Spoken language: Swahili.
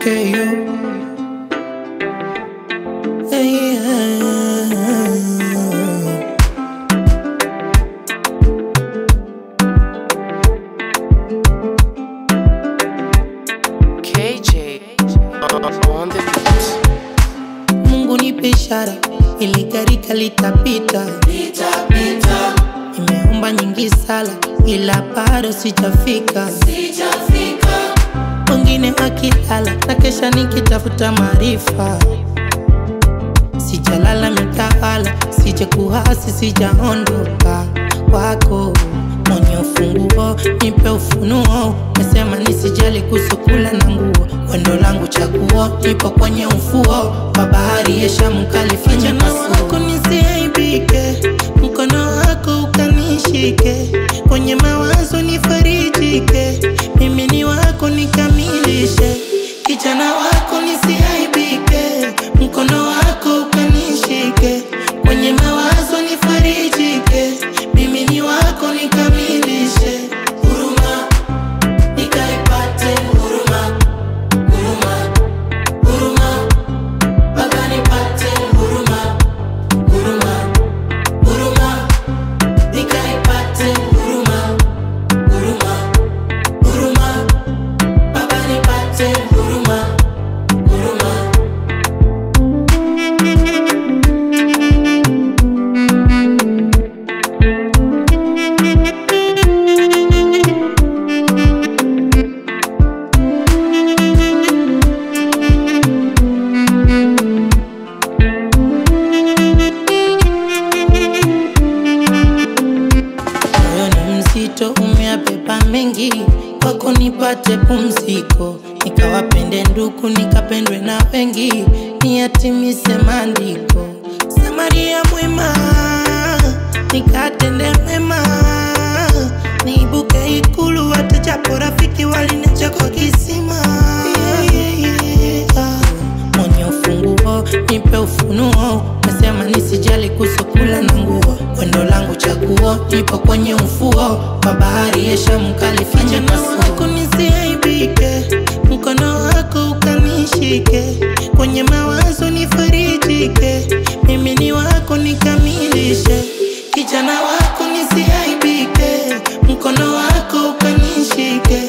KO. Hey, yeah. KJ on the beat. Mungu nipe ishara ili gharika litapita. Nimeomba nyingi sala ila bado sijafika. Wengine wakilala na kesha nikitafuta maarifa. Sijalala mitawala, sija kuhasi, sijaondoka kwako mwenye ufunguo, nipe ufunuo. Nasema nisijali kusukula na nguo, wendo langu chaguo, nipo kwenye ufuo wa bahari ya Shamu, kalifanya wako nisiaibike, mkono wako ukanishike, kwenye mawazo nifarijike, mimi ni wako nikamilishe, kijana wako nisiaibike, mkono wako ukanishike, kwenye mawazo nifarijike, mimi ni wako nikamilishe, huruma nikaipate huruma, huruma, huruma, mpaka nipate huruma, huruma, huruma, nikaipate huruma, huruma, huruma, mpaka nipate huruma, huruma. Moyo ni mzito, umeabeba mengi, kwako nipate pumziko, nikawapende ndugu, nikapendwe na wengi, niyatimise maandiko. Samaria mwema, nikatende mema, niibuke ikulu, hata japo rafiki waliniacha kwa kisima. Yeah, yeah, yeah. Mwenye ufunguo, nipe ufunuo, nasema nisijali kusukula na nguo, wendo langu chaguo, nipo kwenye ufuo wa bahari ya Shamu, kalifanya wako nisiaibike, mkono wako ukanishike, kwenye mawazo nifarijike, mimi ni wako nikamilishe, kijana wako nisiaibike, mkono wako ukanishike,